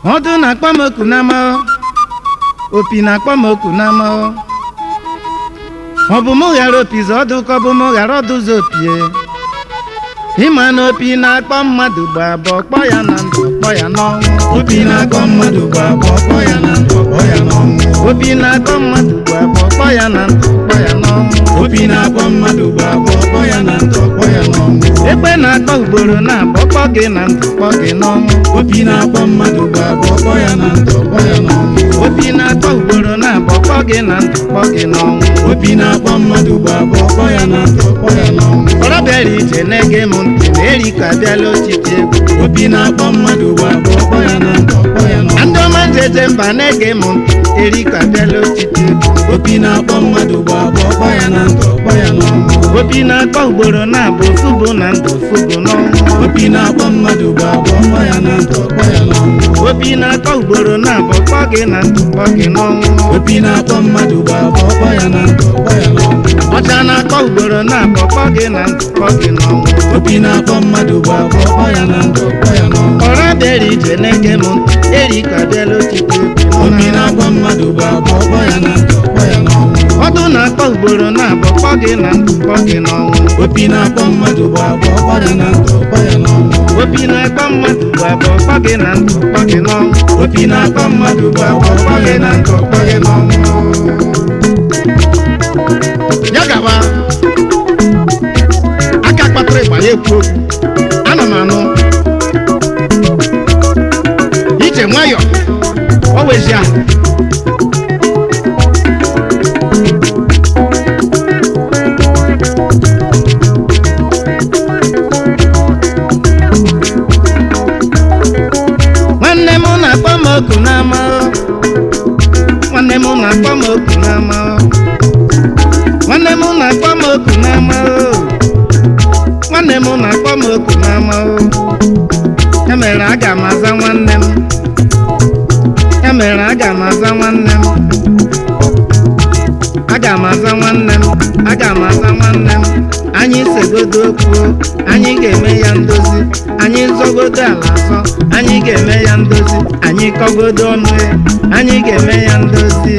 ọdụ na-akpọ m oku n'ama opi na-akpọ m oku n'ama ọ bụ mụ ghara opizi ọdụ ka ọ bụ mụ ghara ọdụzi opie ịma na opi na-akpọ mmadụ gba abụọ kpọ ya na ndụ kpọ ya n'ọnwụ obi na-akọ mmadụ gba abụọ kpọ ya na ndụ kpọ ya n'ọnwụ opi na-akpọ mmadụ gba abụọ kpọ ya na ndụ kpọ ya n'ọnwụ obi na-akpọ mmadụ gba abụọ kpọ ya na ndụ kpọ ya n'ọnwụ ekpe na-akpọ ugboro na-abụọ kpọ gị na ndụ kpọ gị n'ọnwụ obi na-akpọ mmadụ gba abụọ kpọ ya na ndụ kpọ ya n'ọnwụ opi na-akpọ ugboro na-abụọ kpọ gị na ndụ kpọ gị n'ọnwụ obi na-akpọ mmadụ gba abụọ kpọ ya na ndụ kpọ ya n'ọnwụ ọrọ bịara ije na-ege m ntị na eri ka bịala otiti egwu obi na-akpọ mmadụ gba abụọ kpọ ya na ndụ kpọ ya na n'ọnwụ ndị ọma njeje mba na-ege m ntị eri ka bịala otiti egwu obi na-akpọ mmadụ gba abụọ kpọ ya na ndụ kpọ ya n'ọnwụ opi na-akpọ ugboro na-abụ ofu bụ na ndụ ofu bụ n'ọnwụ obi na-akpọ mmadụ gba abụọ kpọ ya na ndụ kpọ ya n'ọnwụ opi na-akpọ ugboro na-abụ kpọ gị na ndụ kpọ gị n'ọnwụ obi na-akpọ mmadụ gba abụọ kpọ ya na ndụ kpọ ya n'ọnwụ ọcha na-akpọ ugboro na-abụ kpọ gị na ndụ kpọ gị n'ọnwụ obi na-akpọ mmadụ gba abụọ kpọ ya na ndụ kpọ ya n'ọnwụ ọra bịara ije na-ege m ntị eri ka bịala otiti egwu obi na-akpọ mmadụ gba abụọ kpọ ya na ndụ kpọ ya n'ọnwụ ọdụ na-akpọ ugboro na-abụ kpọ gị na ndụ kpọ gị n'ọnwụ obi na-akpọ mmadụ gba abụọ kpọ ya na ndụ kpọ ya n'ọnwụ opi na-akpọ mmadụ bụ abụọ kpọ gị na ndụ kpọ gị n'ọnwụ obi na-akpọ mmadụ gba abụọ kpọ ya na ndụ kpọ ya n'ọnwụ ya gaba aka kpatara ịgba ya ekwu okwu ana m anụ ije nwayọ o wezi ahụ nwanne m na-akpọ m oku n'ama nwanne m na-akpọ m oku n'ama nwanne m na-akpọ m oku n'ama nwanne m na-akpọ m oku n'ama ya mere aga m aza nwanne m ya mere aga m aza nwanne m aga m aza nwanne m aga m aza nwanne m anyị segodo okwu anyị ga-eme ya ndozi anyị zọgodo ala azọ anyị ga-eme ya ndozi anyị kọgodo ọnụ ya anyị ga-eme ya ndozi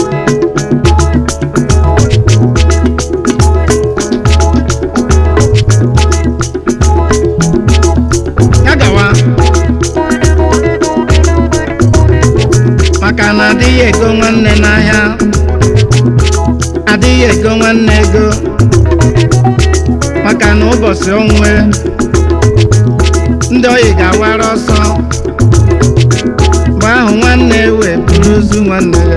ya gawa maka na adịghị ego nwanne n'ahịa adịghị ego nwanne ego maka na ụbọchị onwe ndị oyi ga-awara ọsọ mgbe ahụ nwanne wee buru ozu nwanne ya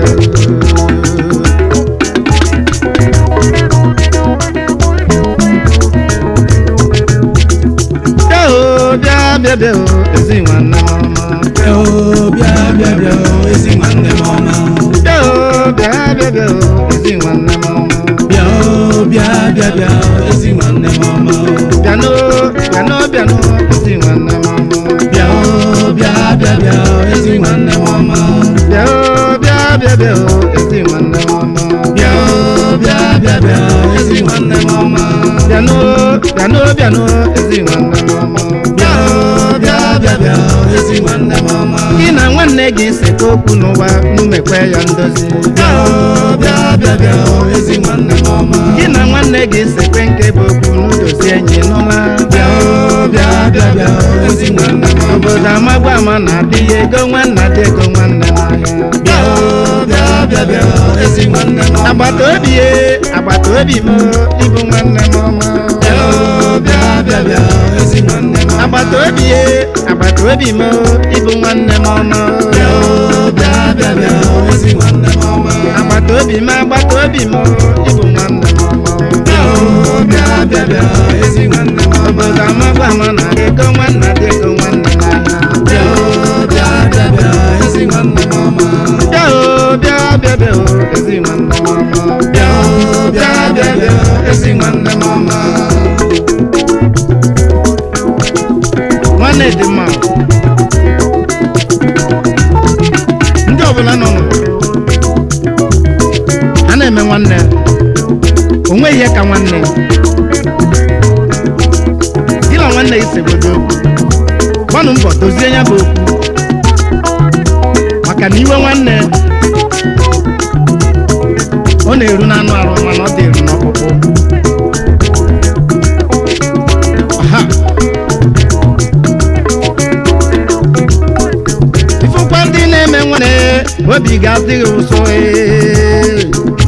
bịa o bịa bịa bịa o ezi nwanne m ọma bịa o bịa bịa bịa o ezi nwanne m ọma bịa o bịa bịa bịa o ezi nwanne m ọma bịa o bịa bịa bịa o ezi nwanne m ọma bịanụ bịanụ bịanụ ezi nwanne m ọma bịa o bịa bịa bịa o ezi nwanne m ọma bịa o bịa bịa bịa o ezi nwanne m ọma bịa o bịa bịa bịa o ezi nwanne m ọma bịanụ bịanụ bịanụ ezi nwanne m ọma bịa o bịa bịa bịa o ezi nwanne m ọma gị na nwanne gị sekọ okwu n'ụwa numekwe ya ndozi bịa o bịa bịa bịa o ezi nwanne m ọma gị na nwanne gị sekwe nke bụ okwu n'udozi enyi n'ụwa bịa o bịa bịa bịa o ezi nwanne m ọma obodo amagba ama na-adịghị ego nwanne adị ego nwanne n'ahịa bịa o bịa bịa bịa o ezi nwanne m ọma agbata obi ye agbata obi m ịbụ nwanne m ọma bịa o bịa bịa bịa o ezi nwanne m ọma agbata obi ye agbata obi m ịbụ nwanne m ọma bịa o bịa bịa bịa o ezi nwanne m ọma agbata obi m agbata obi m ịbụ nwanne m ọma bịa o bịa bịa bịa o ezi nwanne m ọma obodo amagba ama na ego nwanne adị ego nwanne n'ahịa bịa o bịa bịa bịa o ezi nwanne m ọma bịa o bịa bịa bịa o ezi nwanne m ọma bịa o bịa bịa bịa o ezi nwanne m ọma nwanne dị mma ndị ọbụla nọ n'ụwa a na-eme nwanne o nweghị ihe ka nwanne gị na nwanne gị segodo okwu gbanụ mbọ dozie ya bụ okwu maka na iwe nwanne ọ na-eru n'anụ arụ mana ọ dị eru n'ọkpụkpụ Aha. ifụkwa ndị na-eme nwanne obi ga-adịghị ụsọ ee.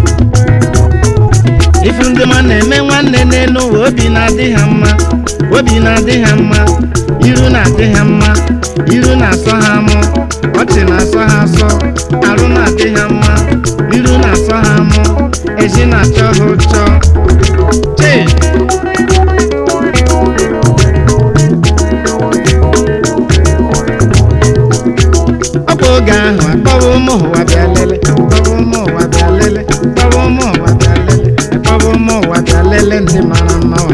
ifu ndị ma na-eme nwanne n'elu ụwa obi na-adị ha mma obi na-adị ha mma iru na-adị ha mma iru na-asọ ha mụ ọchị na-asọ ha asọ arụ na-adị ha mma iru na-asọ ha mụ ezi na-achọ ha ụchọ chee ọkwa oge ahụ akpọwa ụmụ ụwa bịa lele akpọwa ụmụ ụwa bịa lele akpọwa ụmụ ụwa bịa lele akpọwa ụmụ ụwa bịa lele ndị mara mma wa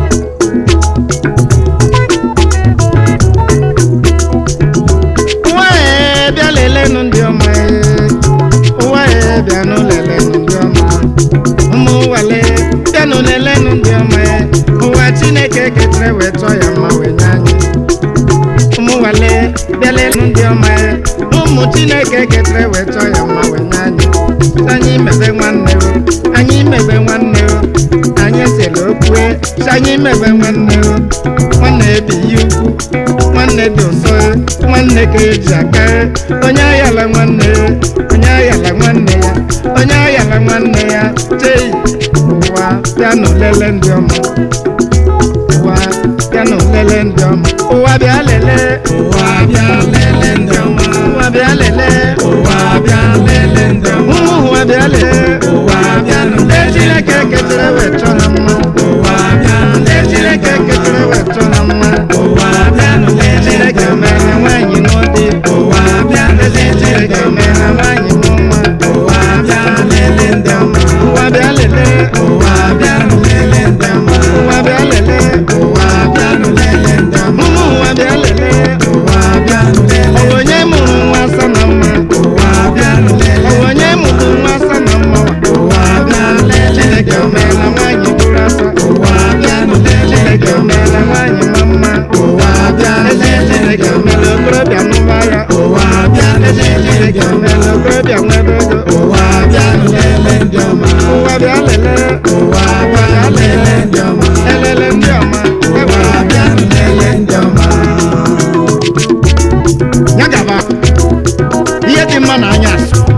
ụwa ee bịa lelenụ ndị ọma ee ụwa ee bịanụ lelenụ ndị ọma ụmụ ụwale bịanụ lelenụ ndị ọma ee ụwa chineke ketere wee chọọ ya mma wee nye anyị ụmụ nwale bịalenụ ndị ọma ya ụmụ chineke ketere wee chọọ ya mma wee nye anyị anyị mebe nwanne o anyị mebe nwanne o anyị sere okwue si anyị mebe nwanne o nwanne ebighị ukwu nwanne dị ụsọ nwanne ka eji aka onye ayala nwanne ya onye ayala nwanne ya onye ayala nwanne ya chei ụwa bịanụ lele ndị ọma ụwa bịanụ lele ndị ọma ụwa bịa lele ụwa bịa lele ndị ọma ụwa bịa lele ụwa bịa lele ndị ọma ụmụ ụwa bịa lele ụwa bịanụ ndị lele chineke ketere wee chọọ ha mma ụwa bịa ndị lele chineke ketere wee chọọ ha mma ụwa bịanụ lele ndị chineke ọma mere nwaanyị n'ụdị ụwa bịa ezi lele ndị chineke ọma mere nwaanyị mụ mma ụwa bịa lele ndị ọma ụwa bịa lele ụwa bịanụ lele ndị ọma ụwa bịa lele ụwa bịanụ lele ndị ọma ụmụ ụwa bịa lele ụwa bịanụ lele ọ onye mụrụ nwa asa na mma ụwa bịanụ lele ọ onye mụrụ nwa asa na mma ụwa bịa lele chineke meela nwaanyị bụrụ asa ụwa bịanụ lele chineke meela nwaanyị ma mma ụwa bịa ezi lele chineke meela okorobịa n'ụba ya ụwa bịa ezi lele chineke meela okorobịa nwebe ego ụwa bịanụ lele ndị ọma ụwa bịa lele ụwa bịa lele ndị ọma elele ndị ọma ụwa bịanụ lele ndị ọma ya gaba ihe dị mma na anya asụ